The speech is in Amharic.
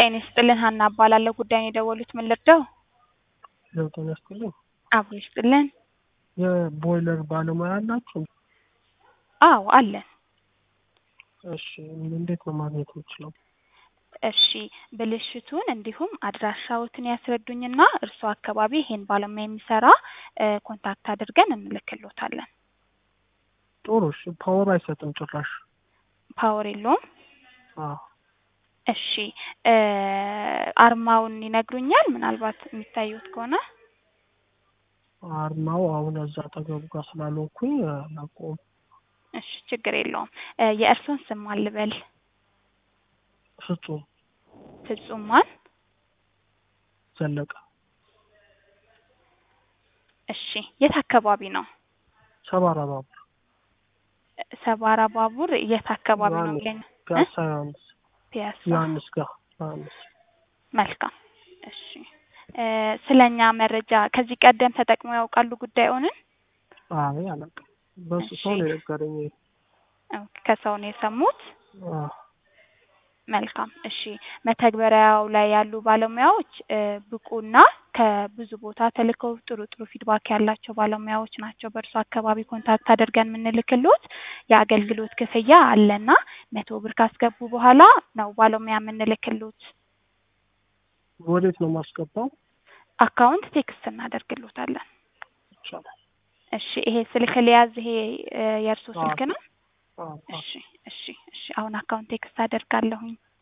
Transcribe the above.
ጤና ይስጥልን ሀና እባላለሁ። ጉዳዩን የደወሉት ምን ልርዳው? ያው ጤና ይስጥልኝ። አብሮ ይስጥልን። የቦይለር ባለሙያ አላችሁ? አዎ አለን። እሺ እንዴት ነው ማግኘት የምችለው? እሺ ብልሽቱን እንዲሁም አድራሻዎትን ያስረዱኝና እርስዎ አካባቢ ይሄን ባለሙያ የሚሰራ እ ኮንታክት አድርገን እንልክሎታለን። ጥሩ እሺ። ፓወር አይሰጥም ጭራሽ። ፓወር የለውም? አዎ እሺ እ አርማውን ይነግሩኛል? ምናልባት የሚታዩት ከሆነ አርማው አሁን እዛ አጠገቡ ጋር ስላልሆንኩኝ አላውቀውም። እሺ ችግር የለውም። እ የእርስዎን ስም ማን ልበል? ፍጹም ፍጹም ማን? ዘለቀ እሺ የት አካባቢ ነው? ሰባራ ባቡር ሰባራ ባቡር የት አካባቢ ነው ዮሐንስ የሚለኝ? ፒያሳ ዮሐንስ ፒያሳ። ዮሐንስ ጋር ዮሐንስ መልካም እሺ እ ስለኛ መረጃ ከዚህ ቀደም ተጠቅመው ያውቃሉ ጉዳዩንን? አይ አላውቅም። በሱ ሰው ነው የነገረኝ። ኦኬ፣ ከሰው ነው የሰሙት? አዎ መልካም እሺ። መተግበሪያው ላይ ያሉ ባለሙያዎች እ ብቁና ከብዙ ቦታ ተልከው ጥሩ ጥሩ ፊድባክ ያላቸው ባለሙያዎች ናቸው። በእርሱ አካባቢ ኮንታክት አድርገን የምንልክሎት የአገልግሎት ክፍያ አለና መቶ ብር ካስገቡ በኋላ ነው ባለሙያ የምንልክሎት። ወዴት ነው የማስገባው? አካውንት ቴክስት እናደርግሎታለን። ይቻላል። እሺ ይሄ ስልክ ሊያዝ ይሄ እ የእርሶ አዎ። ስልክ ነው? አዎ አዎ። እሺ እሺ እሺ አሁን አካውንት ቴክስት አደርጋለሁኝ።